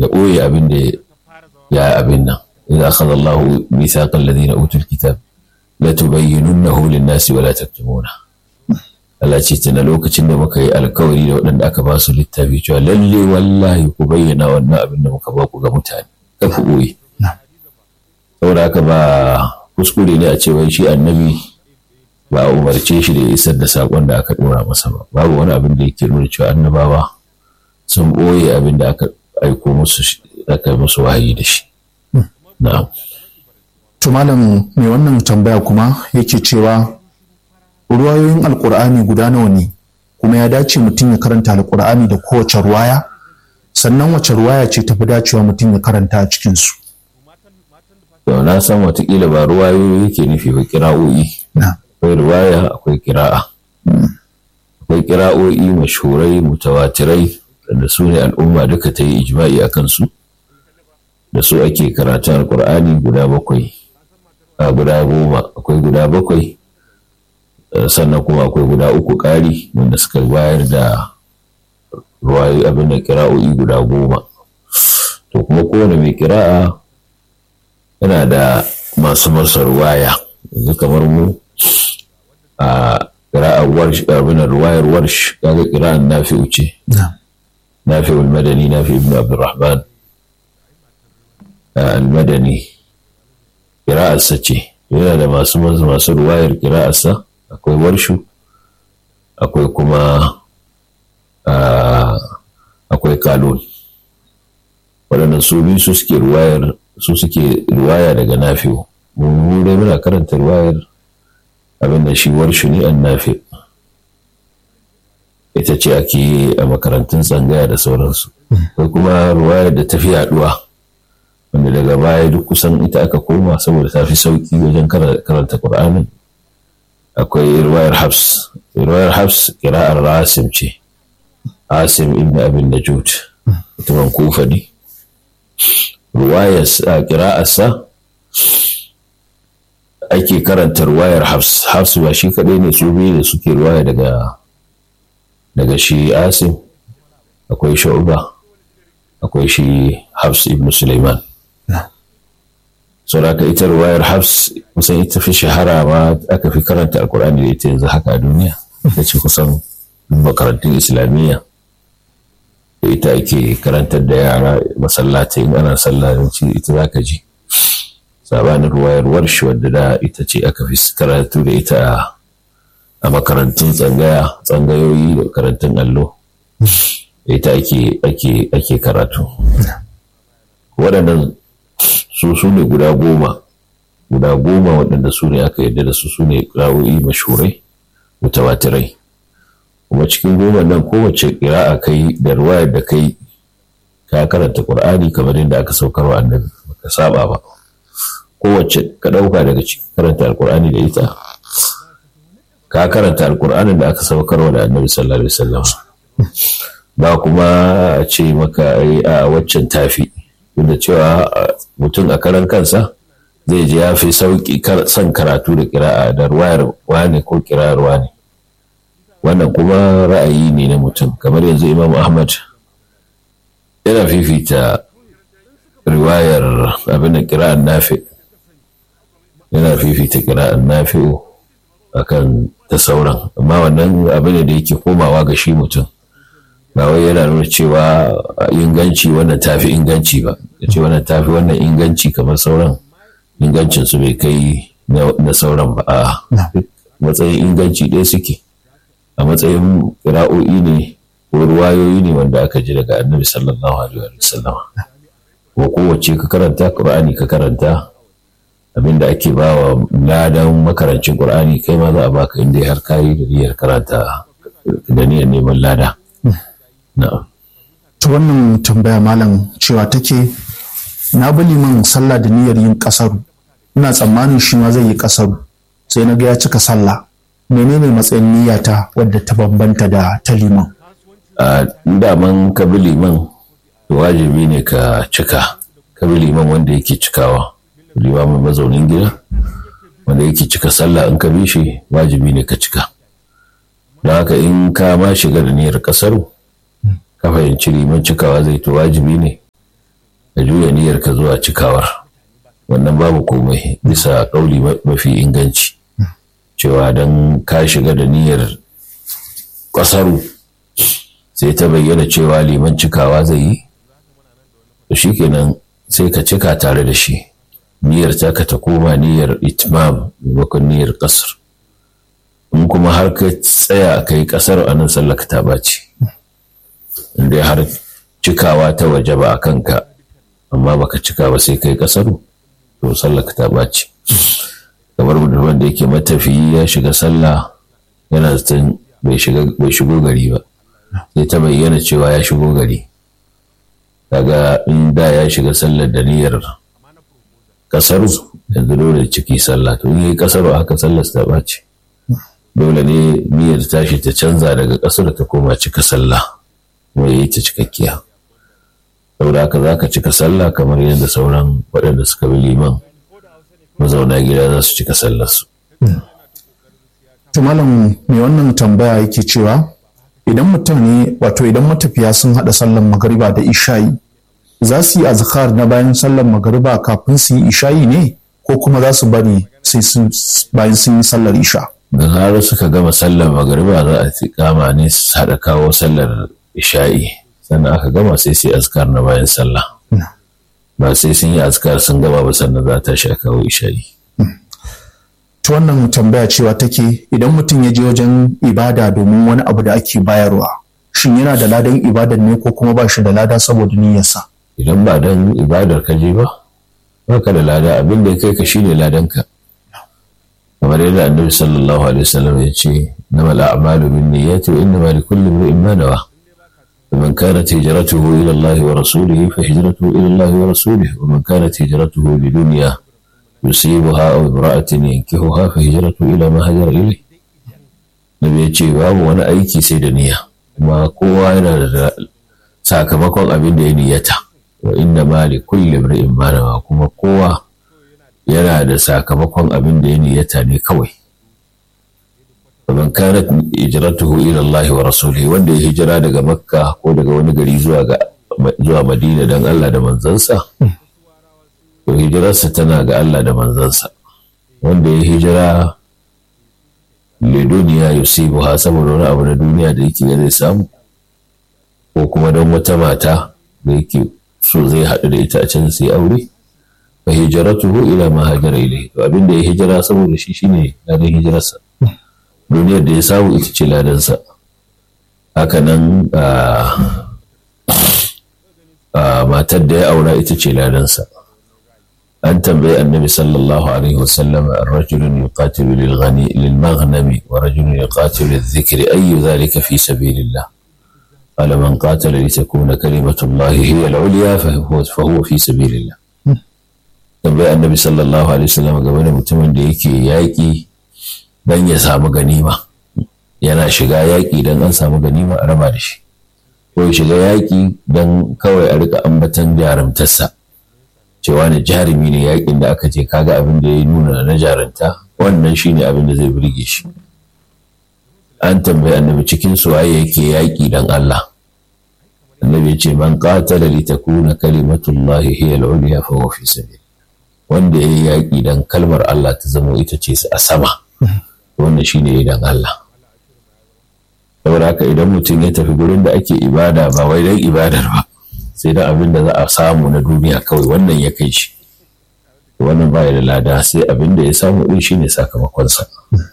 ya ɓoye abin da ya abin nan idza akhadha Allahu mithaqa alladhina utul kitab la tubayyinunnahu lin-nasi wa la taktumuna Allah ce tana lokacin da muka yi alkawari da waɗanda aka ba su littafi cewa lalle wallahi ku bayyana wannan abin da muka ba ku ga mutane ka ku ɓoye saboda haka ba kuskure ne a ce wai shi annabi ba a umarce shi da ya isar da saƙon da aka ɗora masa ba babu wani abin da yake nuna cewa annabawa sun ɓoye abin da aka aiko musu aka musu wahayi da shi na'am to malam mai wannan tambaya kuma yake cewa ruwayoyin alkur'ani guda nawa ne kuma ya dace mutum ya karanta alkur'ani da kowace ruwaya sannan wace ruwaya ce tafi dacewa mutum ya karanta a cikinsu to na san watakila ba ruwayoyi yake nufi ba kira'o'i akwai ruwaya akwai kira'a akwai kira'o'i mashhurai mutawatirai da su ne al'umma duka ta yi ijma'i a kansu da su ake karatun alkur'ani guda bakwai a guda goma akwai guda bakwai sannan kuma akwai guda uku ƙari wanda suka bayar da ruwayoyi abin da kira'o'i guda goma to kuma kowane mai kira'a yana da masu masa ruwaya yanzu kamar mu a kira'ar warsh abin ruwayar warsh kaga kira'ar nafi'u ce nafi'ul madani nafi ibn abdurrahman al-madani kira'arsa ce yana da masu masu ruwayar kira'arsa akwai warshu akwai kuma akwai kalon waɗannan su biyu su suke ruwayar su suke ruwaya daga nafi'u mun dai muna karanta ruwayar abin da shi warshu ne an nafi ita ce ake a makarantun tsangaya da sauransu akwai kuma ruwayar da ta fi yaduwa wanda daga baya duk kusan ita aka koma saboda ta fi sauki wajen karanta ƙur'anin akwai ruwayar hafs ruwayar hafs kira'ar rasim ce asim ibn abin najud mutumin kufa ne ruwayar kira'arsa ake karanta ruwayar hafs hafs ba shi kaɗai ne su biyu da suke ruwaya daga daga shi asim akwai sha'uba akwai shi hafs ibn suleiman saboda ita ruwayar hafs kusan ita fi shahara ma aka fi karanta alkur'ani da ita yanzu haka a duniya ita ce kusan makarantun islamiyya da ita ake karantar da yara masallatai in ana sallaci ita za ka ji sabanin ruwayar warshi wadda da ita ce aka fi karatu da ita a makarantun tsangaya tsangayoyi da karantun allo da ita ake karatu waɗannan su su ne guda goma guda goma waɗanda su ne aka yarda da su su ne ƙirawoyi mashurai mutawatirai kuma cikin goma nan kowace ƙira'a kai da ruwayar da kai ka karanta ƙur'ani kamar yadda aka saukar wa annabi baka saba ba kowace ka ɗauka daga cikin karanta alƙur'ani da ita ka karanta alƙur'anin da aka saukar wa da annabi sallallahu alaihi wasallam ba kuma a ce maka a waccan tafi da cewa mutum a karan kansa zai ji ya fi sauƙi son karatu da kira'a da ruwayar wane ko kira'ar wane wannan kuma ra'ayi ne na mutum kamar yanzu imam ahmad yana fifita riwayar abin da kira'ar nafi yana fifita kira'ar nafi'u akan ta sauran amma wannan abin da yake komawa ga shi mutum ba wai yana nuna cewa inganci wannan tafi inganci ba ya ce wannan tafi wannan inganci kamar sauran ingancin su bai kai na sauran ba a matsayin inganci ɗaya suke a matsayin kira'o'i ne ko ruwayoyi ne wanda aka ji daga annabi sallallahu alaihi wa sallam ko kowace ka karanta qur'ani ka karanta abinda ake ba wa ladan makarancin qur'ani kai ma za a baka inda har kayi da niyyar karanta da niyyar neman lada ta wannan tambaya malam cewa take na bi liman sallah da niyyar yin kasaru ina tsammanin shi ma zai yi kasaru sai na ga ya cika sallah menene matsayin niyyata wadda ta bambanta da ta liman a daman ka bi liman wajibi ne ka cika ka bi liman wanda yake cikawa limamin mazaunin gida wanda yake cika sallah in ka bi shi wajibi ne ka cika don haka in ka ma shiga da niyyar kasaru ka fahimci liman cikawa zai to wajibi ne ka juya niyyar ka zuwa cikawar wannan babu komai bisa kauli mafi inganci cewa don ka shiga da niyyar ƙasaru sai ta bayyana cewa liman cikawa zai yi to shikenan sai ka cika tare da shi niyyar taka ta koma niyyar itmam maimakon niyyar ƙasar in kuma har ka tsaya ka yi ƙasar a nan sallaka ta ɓaci inda har cikawa ta waje ba a kanka amma baka cika ba sai kai ƙasaru to sallaka ta ɓaci kamar mutumin da yake matafiyi ya shiga sallah yana zaton bai shigo gari ba sai ta bayyana cewa ya shigo gari daga in da ya shiga sallar da niyyar kasaru yanzu dole ciki sallah to yi kasaru haka sallar ta ɓaci dole ne niyyar tashi ta canza daga kasar ta koma cika sallah kuma yi ta cikakkiya saboda haka za ka cika sallah kamar yadda sauran waɗanda suka bi liman mazauna gida za su cika sallarsu. To malam mai wannan tambaya yake cewa idan mutane wato idan matafiya sun haɗa sallar magariba da isha'i za su yi azkar na bayan sallar magariba kafin su yi isha'i ne ko kuma za su bari sai bayan sun yi sallar isha. Da zarar suka gama sallar magariba za a kama ne su haɗa kawo sallar isha'i sannan aka gama sai sai azkar na bayan sallah. ba sai sun yi askar sun gaba ba sannan za ta sha kawo isha'i. ta wannan tambaya cewa take idan mutum ya je wajen ibada domin wani abu da ake bayarwa shin yana da ladan ibadar ne ko kuma ba shi da lada saboda niyyarsa idan ba dan ibadar ka je ba ba ka da lada abin da ya kai ka shine ladan ka kamar yadda annabi sallallahu alaihi wasallam ya ce namal a'malu bin niyyati wa innama likulli imrin ma nawa ومن كانت هجرته إلى الله ورسوله فهجرته إلى الله ورسوله ومن كانت هجرته لدنيا يصيبها أو امرأة ينكحها فهجرته إلى ما هجر إليه Nabi ya ce babu wani aiki sai da niyya kuma kowa yana da sakamakon abin da ya niyyata wa inna ma li kulli imrin ma nawa kuma kowa yana da sakamakon abin da ya niyyata ne kawai ومن كانت هجرته إلى الله ورسوله wanda ya hijira daga makka ko daga wani gari zuwa ga zuwa madina dan Allah da manzansa to hijirarsa tana ga Allah da manzansa wanda ya hijira le duniya yusibuha saboda wani abu na duniya da yake zai samu ko kuma don wata mata da yake so zai haɗu da ita a can sai aure fa hijratuhu ila ma hajara ilayhi to abin da ya hijira saboda shi shine ladan hijirarsa duniyar da ya samu ita ce ladansa hakanan matar da ya aura ita ce ladansa an tambayi annabi sallallahu alaihi wasallam rajulun yuqatilu lil ghani lil maghnami wa rajulun yuqatilu lil dhikri ayyu dhalika fi sabilillah qala man qatala li takuna kalimatu llahi hiya al ulya fa huwa fi sabilillah tambayi annabi sallallahu alaihi wasallam game da mutumin da yake yaƙi dan ya samu ganima yana shiga yaƙi don an samu ganima a raba da shi ko ya shiga yaƙi don kawai a rika ambatan jarumtarsa cewa ne jarumi ne yaƙin da aka je kaga abin da ya nuna na jarumta wannan shine abin da zai burge shi an tambayi annabi cikin su waye yake yaƙi don Allah annabi ya ce man qatala li takuna kalimatullahi hiya al-ulya fa huwa fi sabil wanda yayi yaƙi don kalmar Allah ta zama ita ce a sama wannan shi ne idan Allah. Saboda haka idan mutum ya tafi gurin da ake ibada ba wai don ibadar ba, sai don abin da za a samu na duniya kawai wannan ya kai shi. Wannan ba da lada sai abin da ya samu ɗin shi ne sakamakonsa.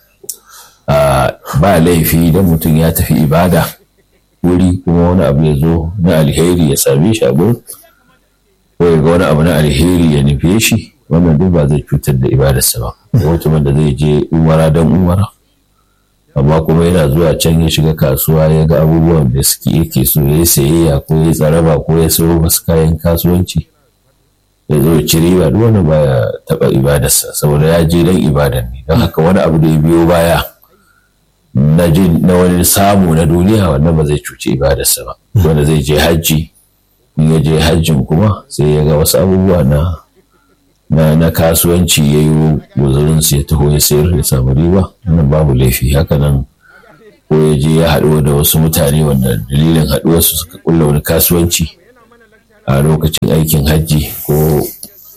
Ba laifi idan mutum ya tafi ibada wuri kuma wani abu ya zo na alheri ya same shi a gurin, ko ya ga wani abu na alheri ya nufe shi. wannan duk ba zai cutar da ibadarsa ba mutumin da zai je umara don umara amma kuma yana zuwa can ya shiga kasuwa ya ga abubuwan da suke yake so ya yi sayayya ko ya tsaraba ko ya sayo masu kayan kasuwanci ya zo ya ci riba duk wani baya taɓa ibadarsa saboda ya je don ibadar ne don haka wani abu da ya biyo baya na jin na wani samu na duniya wannan ba zai cuci ibadarsa ba wanda zai je hajji in ya je hajjin kuma sai ya ga wasu abubuwa na na, na kasuwanci ya yi guzurinsu ya taho ya sayar ya samu riba wannan babu laifi haka nan ko ya je ya haɗu da wasu mutane wanda dalilin haɗuwarsu suka kulla wani kasuwanci a lokacin aikin hajji ko